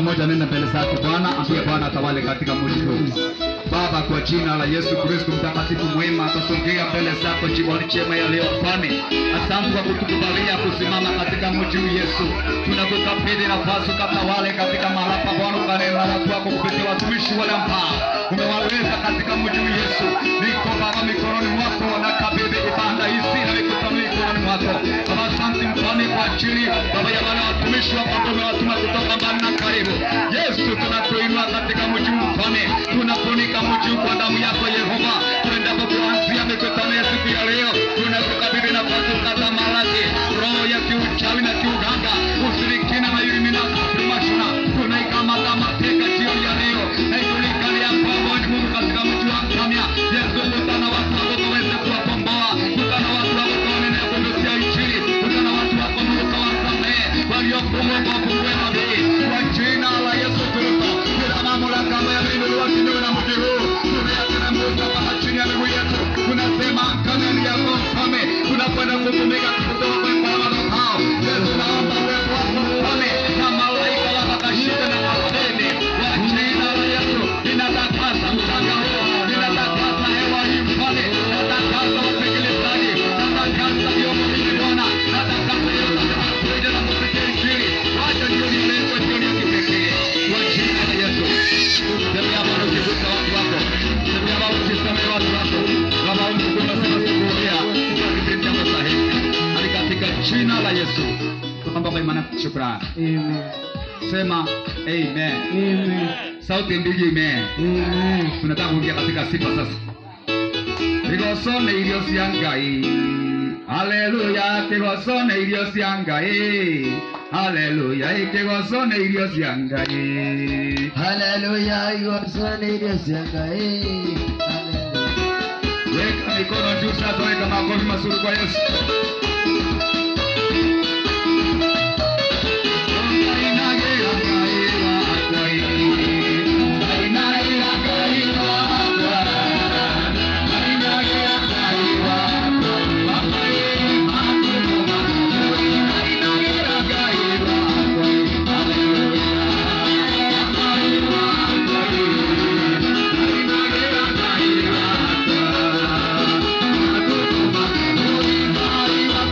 mmoja nenda mbele zake Bwana, ambie Bwana atawale katika mji huu. Baba, kwa jina la Yesu Kristo mtakatifu mwema, atasongea mbele zako jioni chema ya leo Bwana. Asante kwa kutukubalia kusimama katika mji huu Yesu. Tunakukabidhi nafasi ukatawale katika mahali hapa Bwana, ukanena na watu wako kupitia watumishi wale ambao umewaweka katika mji huu Yesu. Niko Baba mikononi mwako na kabidhi ibada hizi na mikutano hii mikononi mwako. Baba, asante mfalme kwa ajili Baba ya wale watumishi wako ambao umewatuma kutoka mbali na karibu. Yesu, tunakuinua katika mji huu mfalme, tunafunika mji huu kwa damu yako Yehova. Tuendapo kuanzia mikutano ya siku ya leo, tunakukabidhi nafasi ukatamalaki roho ya kiuchawi na kiuganga, ushirikina na ulimina mashina, tunaikamata mateka jioni ya leo, na ijulikane ya kwamba wewe ni Mungu katika mji wa Mtamya. Yesu, kutana watu wako kaweze kuwakomboa, kutana watu wako kawanene ya kunusia injili, kutana watu wako Mungu kawasamehe waliofungwa kwa fungue mabili kwa jina la Yesu Kristo. Kila mamlaka ambayo yameinuliwa kinyume na mji huu tunayateremsha mpaka chini ya miguu yetu. Tunasema kanuni yako mfalme, tunakwenda kutumika kutoka kwenye barabara hao. Yesu, naomba uwepo wako mfalme na malaika wakakashika na watende kwa jina la Yesu. Ninatakasa mchanga huu, ninatakasa hewa hii mfalme, natakasa wasikilizaji, natakasa vyombo hivi Bwana, natakasa yote yanayokuja na kusikia injili. Wacha jioni leo kwa jioni ya kipekee kwa jina la Yesu. Tembea Bwana ukigusa watu wako, tembea Baba ukisamehe watu wako. Baba Mungu tunasema sikurudia kwa kipindi chako sahihi, hadi katika jina la Yesu tunaomba kwa imani na shukrani. Amen. Sema amen. Amen. Sauti mbili amen. Amen. tunataka kuingia katika sifa sasa kigosone irio cia ngai haleluya kigosone irio cia ngai haleluya kigosone irio cia ngai Haleluya, igosane irio cia Ngai. Haleluya. weka mikono juu sasa weka makofi mazuri kwa yesu Ainagĩra Ngai wakwa ĩ, ainagĩra Ngai wakwa, ainagĩra Ngai wakwa, Baba ĩ, makumo makwa, ainagĩra Ngai wakwa ĩ, haleluya. Ngai wakwa ĩ, ainagĩra Ngai wakwa, makumo makwa, Ngai wakwa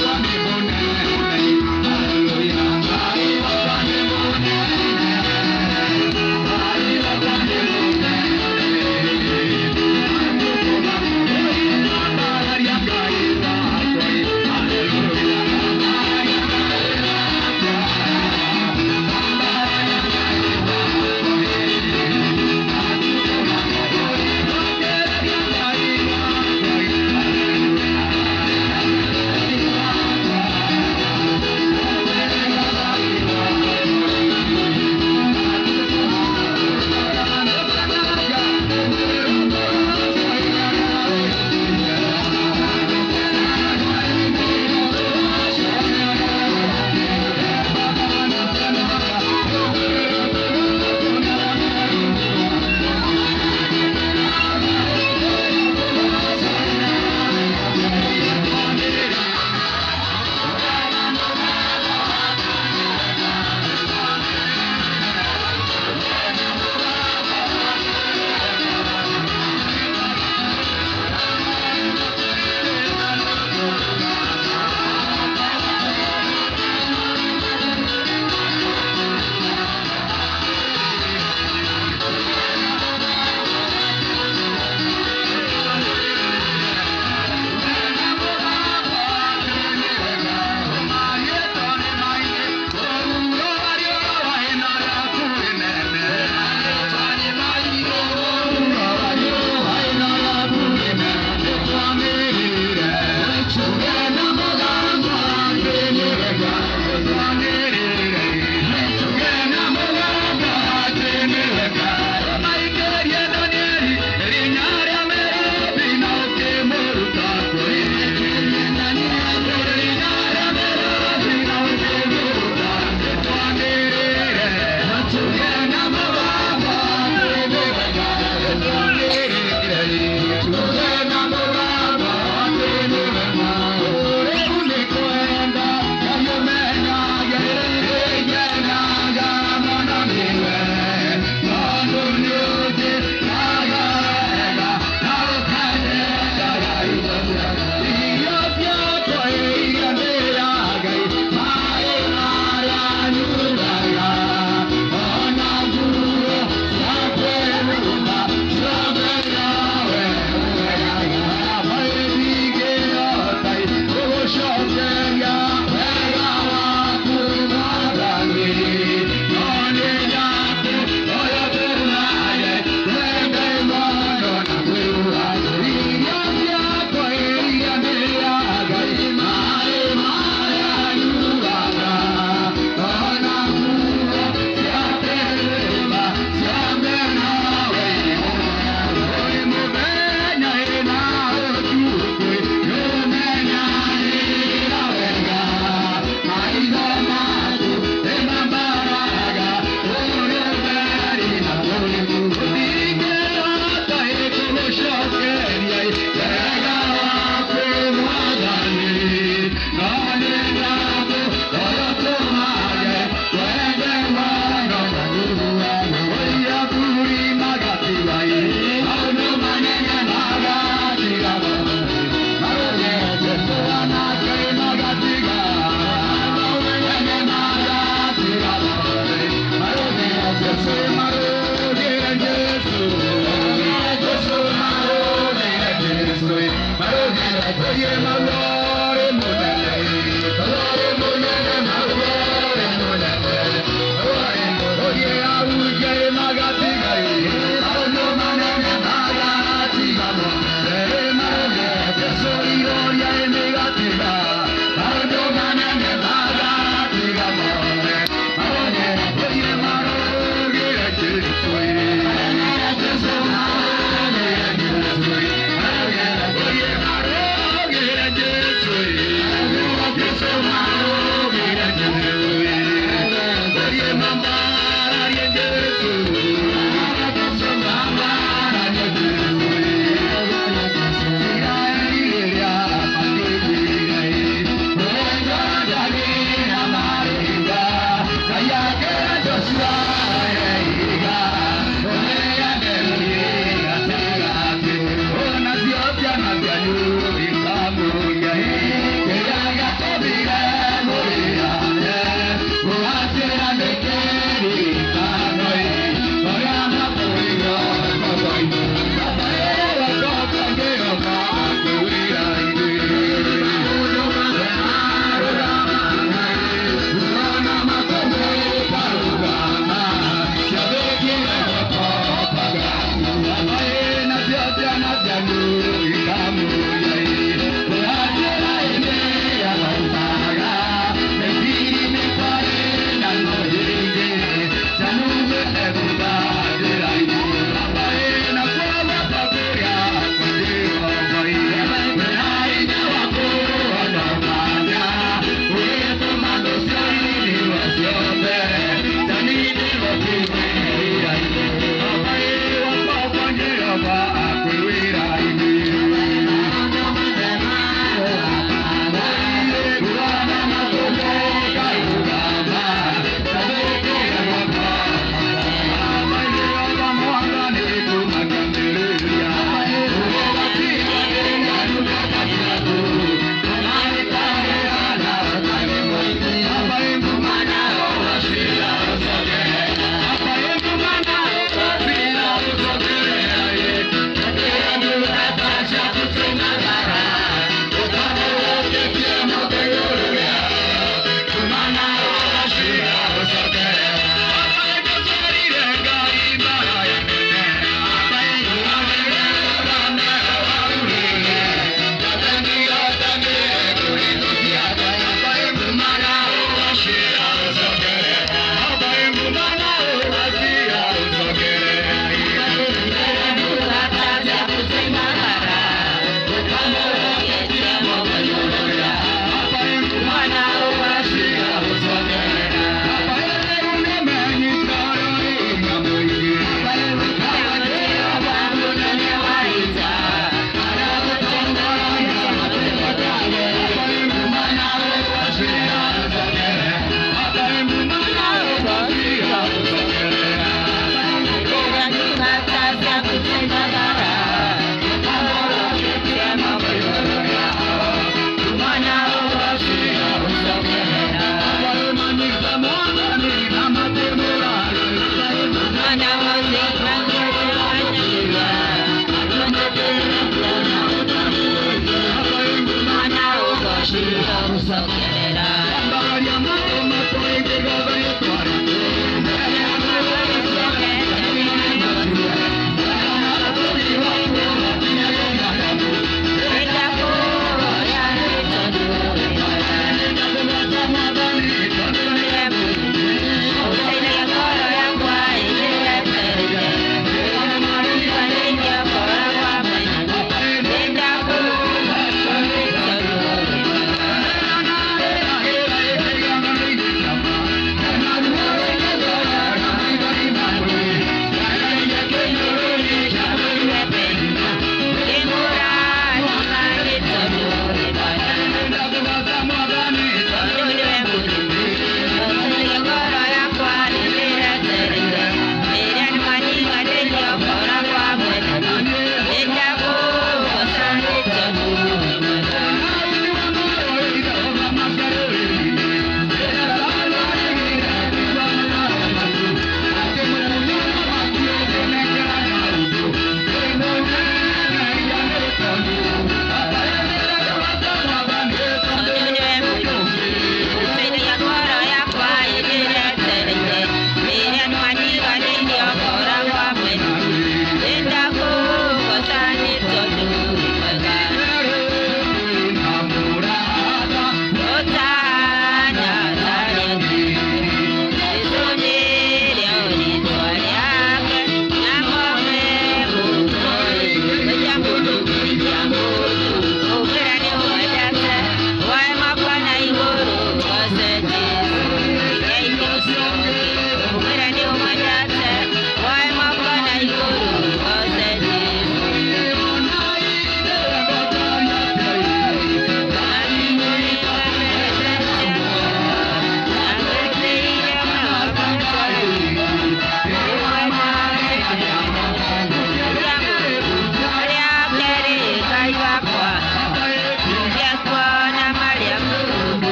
Hallelujah.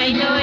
Hallelujah.